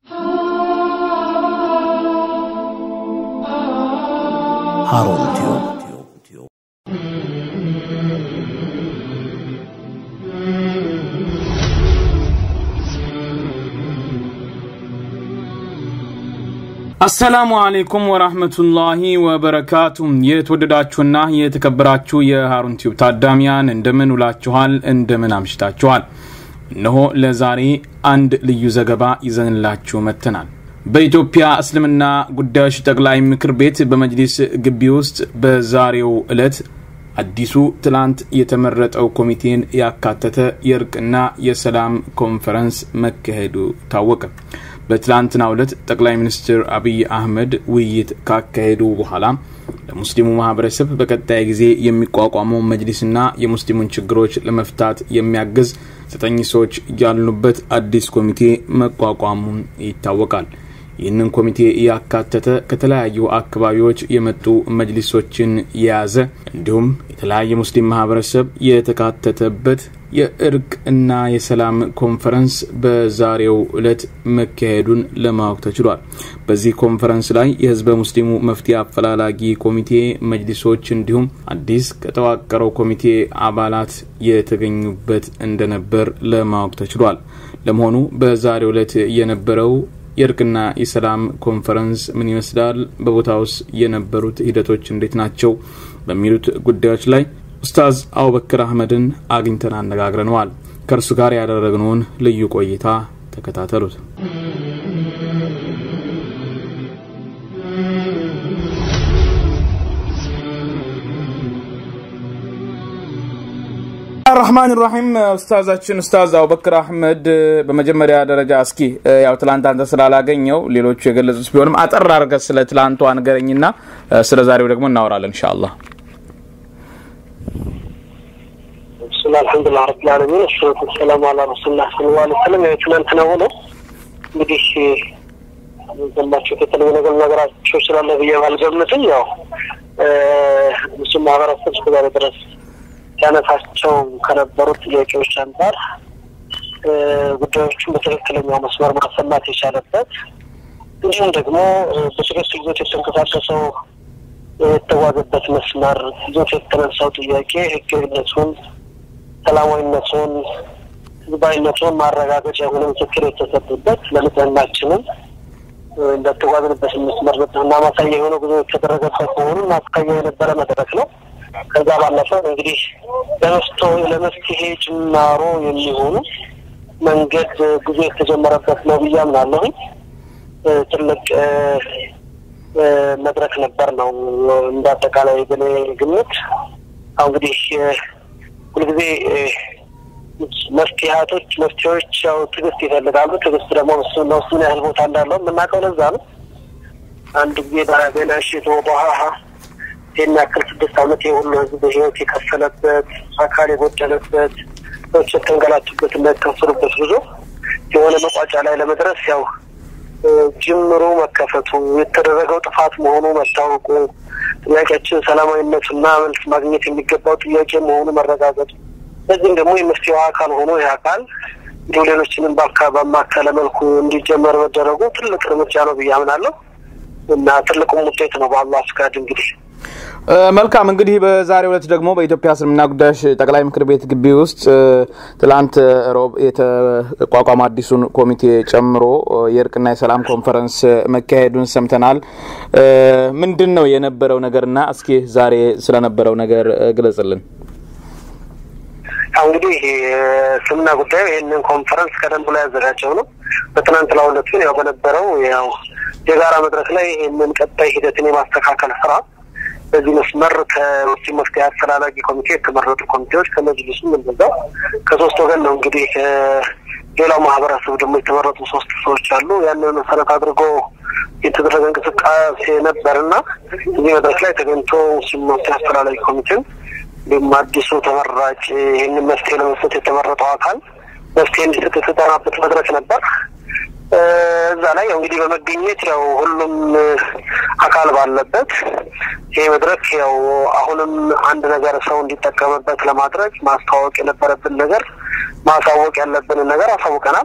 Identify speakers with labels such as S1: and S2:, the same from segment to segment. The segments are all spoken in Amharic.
S1: ሃሩን ቲዩብ
S2: አሰላሙ አሌይኩም ወራህመቱላሂ ወበረካቱ። የተወደዳችሁና የተከበራችሁ የሃሩን ቲዩብ ታዳሚያን እንደምን ውላችኋል? እንደምን አምሽታችኋል? እነሆ ለዛሬ አንድ ልዩ ዘገባ ይዘንላችሁ መጥተናል። በኢትዮጵያ እስልምና ጉዳዮች ጠቅላይ ምክር ቤት በመጅሊስ ግቢ ውስጥ በዛሬው ዕለት አዲሱ ትላንት የተመረጠው ኮሚቴን ያካተተ የእርቅና የሰላም ኮንፈረንስ መካሄዱ ታወቀ። በትላንትናው ዕለት ጠቅላይ ሚኒስትር አብይ አህመድ ውይይት ካካሄዱ በኋላ ለሙስሊሙ ማህበረሰብ በቀጣይ ጊዜ የሚቋቋመው መጅሊስና የሙስሊሙን ችግሮች ለመፍታት የሚያግዝ ዘጠኝ ሰዎች ያሉበት አዲስ ኮሚቴ መቋቋሙን ይታወቃል። ይህንን ኮሚቴ ያካተተ ከተለያዩ አካባቢዎች የመጡ መጅሊሶችን የያዘ እንዲሁም የተለያየ ሙስሊም ማህበረሰብ የተካተተበት የእርቅ እና የሰላም ኮንፈረንስ በዛሬው ዕለት መካሄዱን ለማወቅ ተችሏል። በዚህ ኮንፈረንስ ላይ የህዝበ ሙስሊሙ መፍትሄ አፈላላጊ ኮሚቴ መጅሊሶች እንዲሁም አዲስ ከተዋቀረው ኮሚቴ አባላት የተገኙበት እንደነበር ለማወቅ ተችሏል። ለመሆኑ በዛሬው ዕለት የነበረው የእርቅና የሰላም ኮንፈረንስ ምን ይመስላል? በቦታውስ የነበሩት ሂደቶች እንዴት ናቸው? በሚሉት ጉዳዮች ላይ ኡስታዝ አቡበክር አህመድን አግኝተን አነጋግረነዋል። ከእርሱ ጋር ያደረግነውን ልዩ ቆይታ ተከታተሉት። ራህማን ራሒም ኡስታዛችን ኡስታዝ አቡበክር አህመድ በመጀመሪያ ደረጃ እስኪ ያው ትላንት አንተ ስላላገኘው ሌሎቹ የገለጹት ቢሆንም አጠር አድርገህ ስለ ትላንቱ አንገረኝና ስለ ዛሬው ደግሞ እናወራለን ኢንሻአላህ።
S3: ብስላ አልሐምዱሊላህ ረብል ዓለሚን ወሰላቱ ወሰላሙ አላ ረሱሊላህ ሰለላሁ ዐለይሂ ወሰለም። ያው ትናንት ነው ሆኖ እንግዲህ ዘላቸው የተለየ ነገር ነገራቸው ስላለ ብዬ ባልገምትም ያው ሙስሊም ማህበረሰብ እስከዛሬ ድረስ ሲያነሳቸው ከነበሩት ጥያቄዎች አንጻር ጉዳዮቹን በትክክለኛው መስመር ማሰማት የቻለበት እንዲሁም ደግሞ በትክክል ይዞት የተንቀሳቀሰው የተጓዘበት መስመር ይዞት የተነሳው ጥያቄ ህጋዊነቱን፣ ሰላማዊነቱን፣ ህዝባዊነቱን ማረጋገጫ የሆነ ምስክር የተሰጡበት ለንጽህናችንም እንደተጓዝንበት መስመር ንጽህና ማሳያ የሆነ ጉዞ የተደረገበት መሆኑን ማስካያ የነበረ መድረክ ነው። ከዛ ባለፈ እንግዲህ ለመፍቶ ለመፍትሄ ጅማሮ የሚሆኑ መንገድ ጉዞ የተጀመረበት ነው ብዬ አምናለሁኝ። ትልቅ መድረክ ነበር ነው እንደ አጠቃላይ በኔ ግምት። አሁ እንግዲህ ሁልጊዜ መፍትሄቶች መፍትሄዎች ያው ትዕግስት ይፈልጋሉ። ትዕግስት ደግሞ ለውስን ያህል ቦታ እንዳለው የምናውቀው ለዛ ነው። አንድ ጊዜ በገና ሽቶ በሀሀ የሚያክል ስድስት ዓመት የሁሉ ህዝብ ህይወት የከፈለበት አካል የጎደለበት ሰዎች የተንገላቱበት እና የተከፈሉበት ጉዞ የሆነ መቋጫ ላይ ለመድረስ ያው ጅምሩ መከፈቱ የተደረገው ጥፋት መሆኑ መታወቁ ጥያቄያችን ሰላማዊነቱና መልስ ማግኘት የሚገባው ጥያቄ መሆኑ መረጋገጡ በዚህም ደግሞ የመፍትሄው አካል ሆኖ ይህ አካል እንዲሁ ሌሎችንም በማከለ መልኩ እንዲጀመር መደረጉ ትልቅ እርምጃ ነው ብዬ አምናለሁ እና ትልቁም ውጤት ነው በአላህ ፍቃድ እንግዲህ
S2: መልካም እንግዲህ በዛሬው ዕለት ደግሞ በኢትዮጵያ እስልምና ጉዳዮች ጠቅላይ ምክር ቤት ግቢ ውስጥ ትላንት ሮብ የተቋቋመ አዲሱን ኮሚቴ ጨምሮ የእርቅና የሰላም ኮንፈረንስ መካሄዱን ሰምተናል። ምንድን ነው የነበረው ነገርና እስኪ ዛሬ ስለነበረው ነገር ግለጽልን።
S3: ያው እንግዲህ እስልምና ጉዳዩ ይህንን ኮንፈረንስ ቀደም ብሎ ያዘጋጀው ነው። በትናንት ለሁለት ግን ያው በነበረው ያው የጋራ መድረክ ላይ ይህንን ቀጣይ ሂደትን የማስተካከል ስራ በዚህ መስመር ከሙስሊም መፍትሄ አፈላላጊ ኮሚቴ የተመረጡ ኮሚቴዎች ከመጅሊሱም እንደዛው ከሶስት ወገን ነው እንግዲህ ሌላው ማህበረሰብ ደግሞ የተመረጡ ሶስት ሰዎች አሉ። ያንን መሰረት አድርጎ የተደረገ እንቅስቃሴ ነበርና እዚህ መድረክ ላይ ተገኝቶ ሙስሊም መፍትሄ አፈላላጊ ኮሚቴን እንዲሁም አዲሱ ተመራጭ ይህንን መፍትሄ ለመስጠት የተመረጠው አካል መፍትሄ እንዲሰጥ የተጠራበት መድረክ ነበር። እዛ ላይ ያው እንግዲህ በመገኘት ያው ሁሉም አካል ባለበት ይህ መድረክ ያው አሁንም አንድ ነገር ሰው እንዲጠቀምበት ለማድረግ ማስተዋወቅ የነበረብን ነገር ማሳወቅ ያለብንን ነገር አሳውቀናል።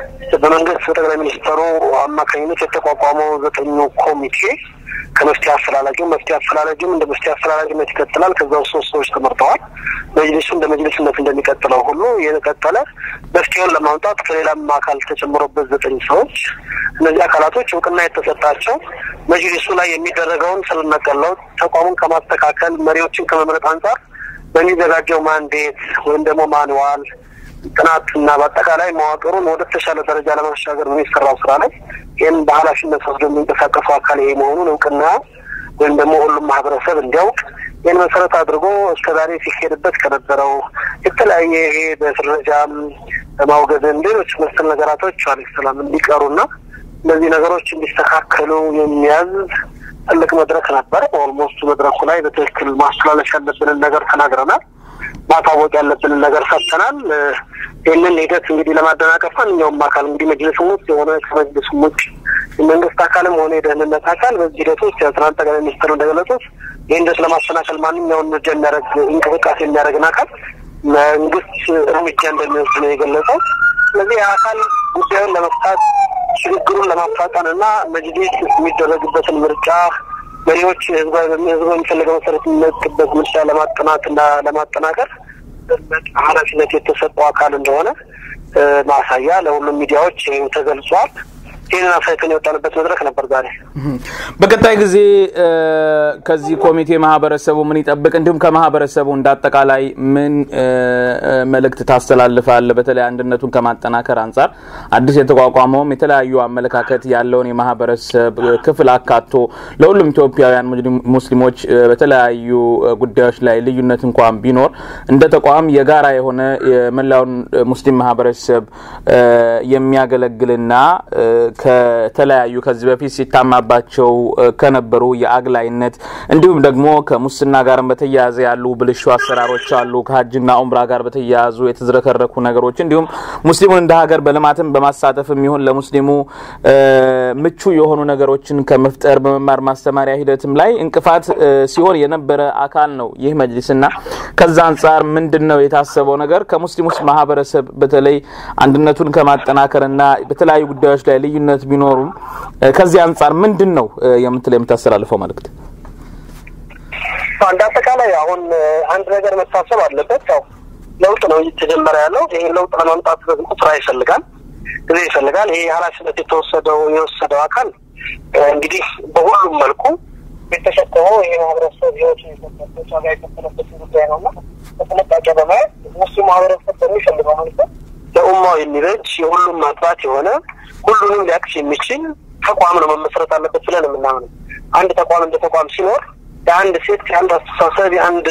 S3: በመንግስት በጠቅላይ ሚኒስትሩ አማካኝነት የተቋቋመው ዘጠኙ ኮሚቴ ከመፍትሄ አፈላላጊው መፍትሄ አፈላላጊውም እንደ መፍትሄ አፈላላጊነት ይቀጥላል። ከዛ ውስጥ ሶስት ሰዎች ተመርጠዋል። መጅሊሱ እንደ መጅሊስነት እንደሚቀጥለው ሁሉ የቀጠለ መፍትሄውን ለማምጣት ከሌላም አካል ተጨምሮበት ዘጠኝ ሰዎች እነዚህ አካላቶች እውቅና የተሰጣቸው መጅሊሱ ላይ የሚደረገውን ስር ነቀል ለውጥ ተቋሙን ከማስተካከል መሪዎችን ከመምረጥ አንጻር በሚዘጋጀው ማንዴት ወይም ደግሞ ማንዋል ጥናት እና በአጠቃላይ መዋቅሩን ወደ ተሻለ ደረጃ ለማሻገር በሚሰራው ስራ ላይ ይህን በኃላፊነት ወስዶ የሚንቀሳቀሱ አካል ይሄ መሆኑን እውቅና ወይም ደግሞ ሁሉም ማህበረሰብ እንዲያውቅ ይህን መሰረት አድርጎ እስከዛሬ ሲሄድበት ከነበረው የተለያየ ይሄ በፍረጃም በማውገዝም ሌሎች መሰል ነገራቶች አለ ሰላም እንዲቀሩና እነዚህ ነገሮች እንዲስተካከሉ የሚያዝ ትልቅ መድረክ ነበር። ኦልሞስት መድረኩ ላይ በትክክል ማስተላለፍ ያለብንን ነገር ተናግረናል። ማታወቅ ያለብንን ነገር ሰጥተናል። ይህንን ሂደት እንግዲህ ለማደናቀፍ ማንኛውም አካል እንግዲህ መጅልስም ውስጥ የሆነ ከመጅልስም ውጭ የመንግስት አካልም ሆነ የደህንነት አካል በዚህ ሂደት ውስጥ የትናንት ጠቅላይ ሚኒስትሩ እንደገለጹት ይህ ሂደት ለማሰናከል ማንኛውን እርምጃ የሚያደርግ እንቅስቃሴ የሚያደርግን አካል መንግስት እርምጃ እንደሚወስድ ነው የገለጸው። ስለዚህ የአካል ጉዳዩን ለመፍታት ሽግግሩን ለማፋጠን እና መጅሊስ የሚደረግበትን ምርጫ መሪዎች ህዝብ የሚፈልገው መሰረት የሚመጡበት ምርጫ ለማጠናት እና ለማጠናከር ኃላፊነት የተሰጠው አካል እንደሆነ ማሳያ ለሁሉም ሚዲያዎች ተገልጿል። ይህንን አሳይተን የወጣንበት መድረክ ነበር ዛሬ።
S2: በቀጣይ ጊዜ ከዚህ ኮሚቴ ማህበረሰቡ ምን ይጠብቅ፣ እንዲሁም ከማህበረሰቡ እንደ አጠቃላይ ምን መልእክት ታስተላልፋል? በተለይ አንድነቱን ከማጠናከር አንጻር አዲስ የተቋቋመውም የተለያዩ አመለካከት ያለውን የማህበረሰብ ክፍል አካቶ ለሁሉም ኢትዮጵያውያን ሙስሊሞች በተለያዩ ጉዳዮች ላይ ልዩነት እንኳን ቢኖር እንደ ተቋም የጋራ የሆነ የመላውን ሙስሊም ማህበረሰብ የሚያገለግልና ከተለያዩ ከዚህ በፊት ሲታማባቸው ከነበሩ የአግላይነት እንዲሁም ደግሞ ከሙስና ጋር በተያያዘ ያሉ ብልሹ አሰራሮች አሉ። ከሀጅና ኡምራ ጋር በተያያዙ የተዝረከረኩ ነገሮች እንዲሁም ሙስሊሙን እንደ ሀገር በልማትም በማሳተፍም ይሁን ለሙስሊሙ ምቹ የሆኑ ነገሮችን ከመፍጠር በመማር ማስተማሪያ ሂደትም ላይ እንቅፋት ሲሆን የነበረ አካል ነው ይህ መጅሊስና ከዛ አንጻር ምንድን ነው የታሰበው ነገር ከሙስሊሙስ ማህበረሰብ በተለይ አንድነቱን ከማጠናከርና በተለያዩ ጉዳዮች ላይ ልዩነት ቢኖሩም ከዚህ አንጻር ምንድን ነው የምትለው የምታስተላልፈው መልእክት?
S3: እንደ አጠቃላይ አሁን አንድ ነገር መታሰብ አለበት። ያው ለውጥ ነው እየተጀመረ ያለው። ይሄን ለውጥ ለማምጣት ደግሞ ስራ ይፈልጋል፣ ጊዜ ይፈልጋል። ይሄ ኃላፊነት የተወሰደው የወሰደው አካል እንግዲህ በሁሉም መልኩ የተሸከመው ይሄ ማህበረሰብ ህይወቱ የሰበት ዋጋ የከፈለበትን ጉዳይ ነው እና በጥንቃቄ በማየት ሙስሊም ማህበረሰብ በሚፈልገው መልኩ ለኡማው የሚበጅ የሁሉም ማጥራት የሆነ ሁሉንም ሊያቅፍ የሚችል ተቋም ነው መመስረት አለበት ብለን የምናምነው። አንድ ተቋም እንደ ተቋም ሲኖር የአንድ ሴት የአንድ አስተሳሰብ የአንድ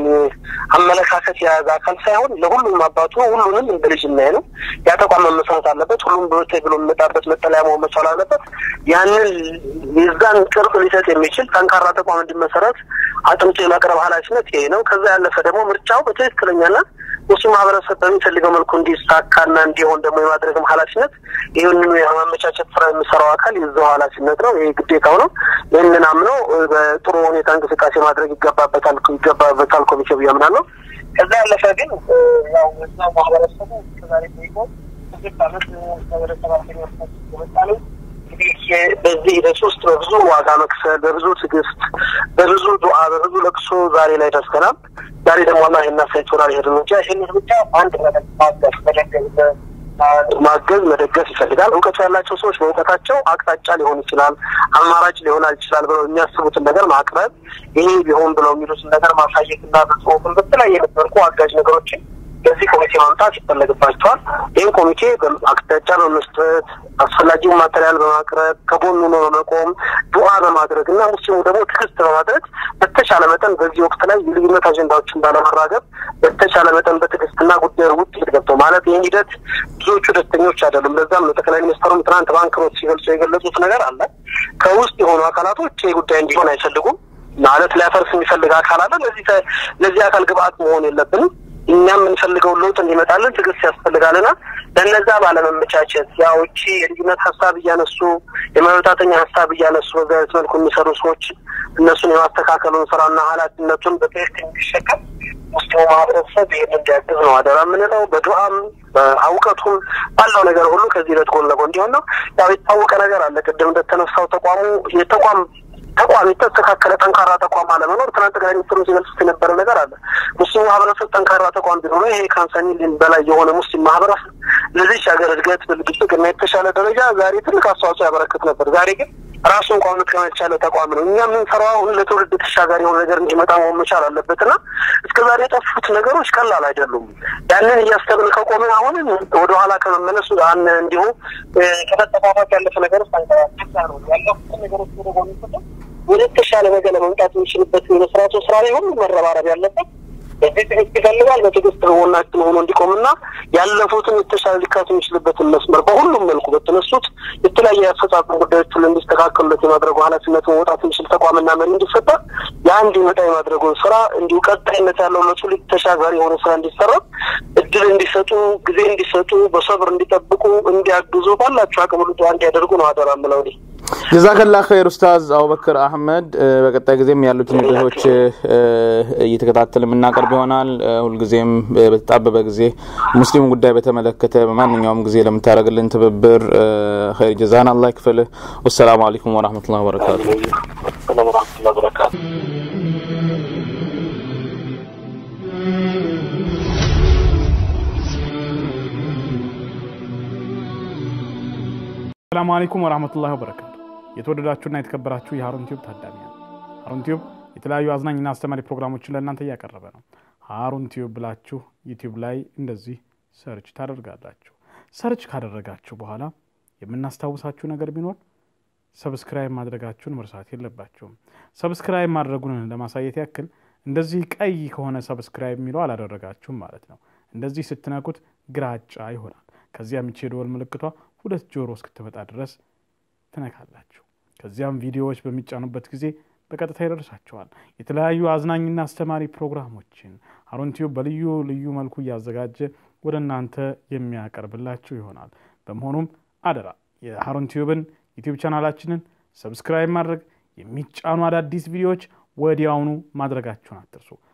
S3: አመለካከት የያዘ አካል ሳይሆን ለሁሉም አባቱ ሁሉንም እንደ ልጅ የሚያይ ነው። ያ ተቋም መመስረት አለበት። ሁሉም ብሎት ብሎ የሚመጣበት መጠለያ መሆን መቻል አለበት። ያንን የዛን ቅርጽ ሊሰጥ የሚችል ጠንካራ ተቋም እንዲመሰረት አጥምቶ የማቅረብ ኃላፊነት ይሄ ነው። ከዛ ያለፈ ደግሞ ምርጫው በትክክለኛና ሙስሊም ማህበረሰብ በሚፈልገው መልኩ እንዲሳካና እንዲሆን ደግሞ የማድረግም ኃላፊነት ይህንኑ የማመቻቸት ስራ የሚሰራው አካል የዛው ኃላፊነት ነው። ይህ ግዴታው ነው። ይህንን አምነው በጥሩ ሁኔታ እንቅስቃሴ ማድረግ ይገባበታል ይገባበታል ኮሚቴ ብዬ አምናለሁ። ከዛ ያለፈ ግን ያው እዛው ማህበረሰቡ እስከዛሬ ጠይቆ ስድስት አመት ወደ ሰባተኛ የመጣ ነው። እንግዲህ በዚህ ሂደት ውስጥ በብዙ ዋጋ መክፈል፣ በብዙ ትዕግስት፣ በብዙ ዱዓ፣ በብዙ ለቅሶ ዛሬ ላይ ደርሰናል። ዛሬ ደግሞ አላህ እናሳይቶናል። ይሄድ እርምጃ ይህን እርምጃ አንድ ማገዝ መደገዝ ማገዝ መደገፍ ይፈልጋል። እውቀቱ ያላቸው ሰዎች በእውቀታቸው አቅጣጫ ሊሆን ይችላል፣ አማራጭ ሊሆን ይችላል ብለው የሚያስቡትን ነገር ማቅረብ፣ ይሄ ቢሆን ብለው የሚሉትን ነገር ማሳየትና በጽሁፍን በተለያየ መልኩ አጋዥ ነገሮችን በዚህ ኮሚቴ ማምጣት ይፈለግባቸዋል። ይህን ኮሚቴ አቅጣጫ በመስጠት አስፈላጊውን ማቴሪያል በማቅረብ ከጎኑ ነው በመቆም ዱዓ በማድረግ እና ሙስሊሙ ደግሞ ትዕግስት በማድረግ በተቻለ መጠን በዚህ ወቅት ላይ የልዩነት አጀንዳዎችን ባለመራገብ በተቻለ መጠን በትዕግስትና ጉዳዩ ውጤት ገብተው ማለት ይህን ሂደት ብዙዎቹ ደስተኞች አይደሉም። ለዛም ነው ጠቅላይ ሚኒስትሩም ትናንት ባንክሮት ሲገልጹ የገለጹት ነገር አለ። ከውስጥ የሆኑ አካላቶች ይህ ጉዳይ እንዲሆን አይፈልጉም ማለት ሊያፈርስ የሚፈልግ አካል አለ። ለዚህ አካል ግብአት መሆን የለብንም። እኛም የምንፈልገውን ለውጥ እንዲመጣልን ትዕግስት ያስፈልጋልና ለነዛ ባለመመቻቸት ያው እቺ የልዩነት ሀሳብ እያነሱ የመበታተኛ ሀሳብ እያነሱ በዚ አይነት መልኩ የሚሰሩ ሰዎች እነሱን የማስተካከሉን ስራና ኃላፊነቱን በትክክል እንዲሸከም ሙስሊሙ ማህበረሰብ ይህን እንዲያግዝ ነው አደራ የምንለው። በዱዓም በእውቀቱም ባለው ነገር ሁሉ ከዚህ ሂደት ጎን ለጎን እንዲሆን ነው። ያው የታወቀ ነገር አለ። ቅድም እንደተነሳው ተቋሙ የተቋም ተቋም የተስተካከለ ጠንካራ ተቋም አለመኖር ትናንት ጠቅላይ ሚኒስትሩ ሲገልጹት የነበረ ነገር አለ። ሙስሊሙ ማህበረሰብ ጠንካራ ተቋም ቢኖረ ይሄ ከሀምሳ ሚሊዮን በላይ የሆነ ሙስሊም ማህበረሰብ ለዚች ሀገር እድገት ብልጽግና የተሻለ ደረጃ ዛሬ ትልቅ አስተዋጽኦ ያበረክት ነበር። ዛሬ ግን ራሱን እንኳን መጥቀም ያልቻለ ተቋም ነው። እኛ የምንሰራው አሁን ለትውልድ ተሻጋሪ የሆነ ነገር እንዲመጣ መሆን መቻል አለበት እና እስከ ዛሬ የጠፉት ነገሮች ቀላል አይደሉም። ያንን እያሰብን ከቆምን አሁንም ወደኋላ ከመመለሱ አን እንዲሁ ከመጠፋፋት ያለፈ ነገር ውስጥ አንቀራሳ ነው ያለፉትን ነገሮች ወደ ጎን ትተን ወደ ተሻለ ነገር ለመምጣት የሚችልበት የመስራቱ ስራ ላይ ሁሉ መረባረብ ያለበት በዚህ ትዕግስት ይፈልጋል። በትዕግስት ጎናችን ሆኖ እንዲቆምና ያለፉትን የተሻለ ሊካት የሚችልበትን መስመር በሁሉም መልኩ በተነሱት የተለያየ የአፈጻጸም ጉዳዮች ሁሉ እንዲስተካከሉለት የማድረጉ ኃላፊነት መውጣት የሚችል ተቋምና መሪ እንዲፈጠር ያ እንዲመጣ የማድረጉን ስራ እንዲሁ ቀጣይነት ያለው ለትውልድ ተሻጋሪ የሆነ ስራ እንዲሰራ እድል እንዲሰጡ፣ ጊዜ እንዲሰጡ፣ በሰብር እንዲጠብቁ፣ እንዲያግዙ ባላቸው አቅም ሁሉ እንዲያደርጉ ነው አደራ የምለው እኔ።
S2: ጀዛከላ ኸይር ኡስታዝ አቡበክር አህመድ። በቀጣይ ጊዜም ያሉትን ቪዲዮዎች እየተከታተል የምናቀርብ ይሆናል። ሁልጊዜም በተጣበበ ጊዜ ሙስሊሙ ጉዳይ በተመለከተ በማንኛውም ጊዜ ለምታደርግልን ትብብር ኸይር ጀዛን አላህ ይክፈልህ። ወሰላሙ አለይኩም ወረህመቱላሂ ወበረካቱ። ሰላሙ አለይኩም ወራህመቱላሂ ወበረካቱ። የተወደዳችሁና የተከበራችሁ የሀሩን ቲዩብ ታዳሚያን፣ ሀሩን ቲዩብ የተለያዩ አዝናኝና አስተማሪ ፕሮግራሞችን ለእናንተ እያቀረበ ነው። ሀሩን ቲዩብ ብላችሁ ዩቲዩብ ላይ እንደዚህ ሰርች ታደርጋላችሁ። ሰርች ካደረጋችሁ በኋላ የምናስታውሳችሁ ነገር ቢኖር ሰብስክራይብ ማድረጋችሁን መርሳት የለባችሁም። ሰብስክራይብ ማድረጉን ለማሳየት ያክል እንደዚህ ቀይ ከሆነ ሰብስክራይብ የሚለው አላደረጋችሁም ማለት ነው። እንደዚህ ስትነኩት ግራጫ ይሆናል። ከዚያም ይቺ የደወል ምልክቷ ሁለት ጆሮ እስክትመጣ ድረስ ትነካላችሁ። ከዚያም ቪዲዮዎች በሚጫኑበት ጊዜ በቀጥታ ይደርሳችኋል። የተለያዩ አዝናኝና አስተማሪ ፕሮግራሞችን ሀሩን ቲዩብ በልዩ ልዩ መልኩ እያዘጋጀ ወደ እናንተ የሚያቀርብላችሁ ይሆናል። በመሆኑም አደራ የሀሩን ቲዩብን ዩቲዩብ ቻናላችንን ሰብስክራይብ ማድረግ፣ የሚጫኑ አዳዲስ ቪዲዮዎች ወዲያውኑ ማድረጋችሁን አትርሱ።